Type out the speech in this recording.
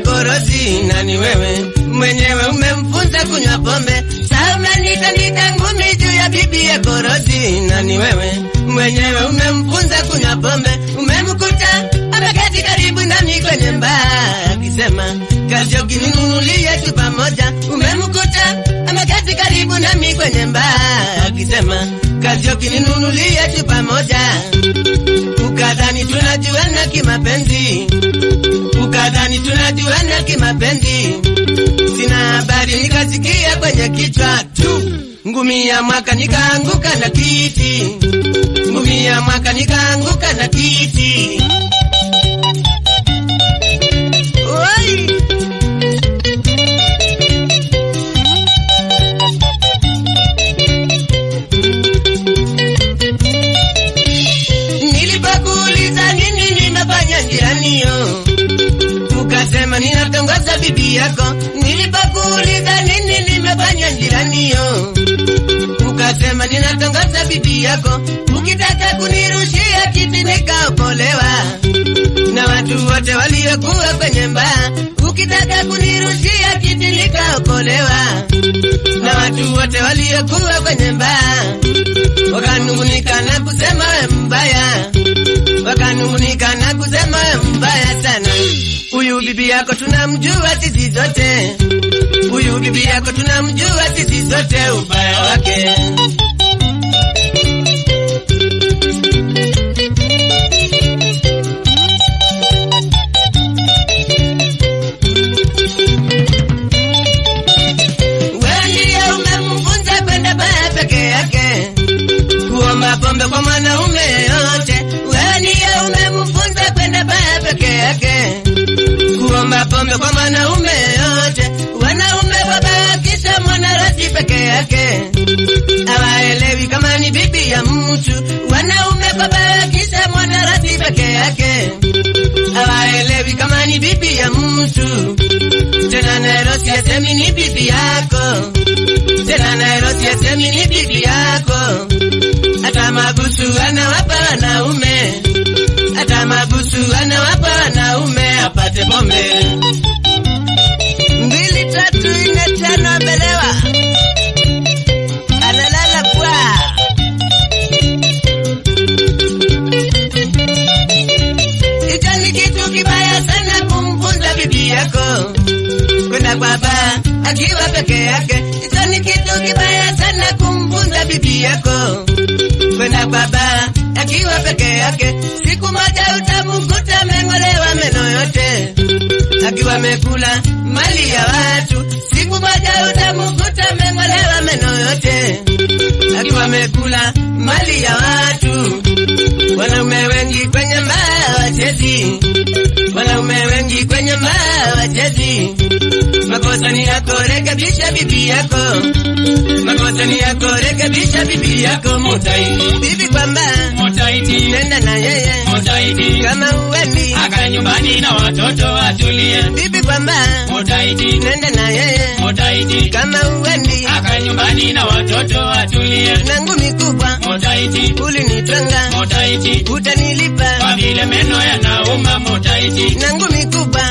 korozi, na ni wewe mwenyewe umemfunza kunywa pombe. Sasa umenitandika ngumi juu ya bibi ya korozi, na ni wewe mwenyewe umemfunza kunywa pombe. Umemkuta ameketi karibu nami kwenye mbaa akisema kazi ukininunulia chupa moja. Umemkuta ameketi karibu nami kwenye mbaa akisema kazi ukininunulia chupa moja. Ukadhani tunajuana kimapenzi, ukadhani tunajuana kimapenzi. Sina habari, nikasikia kwenye kichwa tu ngumi ya mwaka, nikaanguka na kiti, ngumi ya mwaka, nikaanguka na kiti. Oi! Nilipokuuliza nini nimefanya njianio, ukasema ninatongoza bibi yako. Nilipokuuliza nini nimefanya njianio, ukasema ninatongoza bibi yako. Ukitaka kunirushia kiti nikaokolewa na watu wote waliokuwa kwenye mbaa. Ukitaka kunirushia kiti nikaokolewa na watu wote waliokuwa kwenye mbaa wakanungunika na kusema we mbaya, wakanungunika na kusema we mbaya sana. Huyu bibi yako tunamjua sisi zote, huyu bibi yako tunamjua sisi zote ubaya wake. Wewe ndiye umemfunza kwenda baa peke yake kuomba pombe kwa mwanaume yote. Wewe ndiye umemfunza kwenda baa peke yake, kuomba pombe kwa mwanaume yote. Wanaume wabakisha mwanarasi peke yake, hawaelewi kama ni bibi ya mtu. Wanaume wabakisha mwanarasi peke yake, hawaelewi kama ni bibi ya mtu. Tena Nairobi asemi ni bibi yako, tena Nairobi asemi ni bibi yako hata mabusu anawapa wanaume, hata mabusu anawapa wanaume apate pombe. Mbili tatu nne tano amelewa, analala kwa hicho ni kitu kibaya sana kumfunza bibi yako kwenda kwa baa akiwa peke yake. Hicho ni kitu kibaya sana kumfunza bibi yako kwenda kwa baa akiwa peke yake. Siku moja utamkuta ameng'olewa meno yote akiwa amekula mali ya watu. Siku moja utamkuta ameng'olewa meno yote akiwa amekula mali ya watu. Wanaume wengi kwenye mbaa wachezi, wanaume wengi kwenye mbaa wachezi. Makosa ni yako, rekebisha bibi yako. Makosa ni yako, rekebisha bibi yako. Mutai bibi kwamba Motaiti, nenda na yeye Motaiti, kama uwendi. akae nyumbani na watoto atulie. Bibi kwamba Motaiti, nenda na yeye Motaiti, kama uwendi. akae nyumbani na watoto atulie. Na ngumi kubwa Motaiti, ulinitwanga, Motaiti, utanilipa. kwa vile meno yanauma. Motaiti, Na ngumi kubwa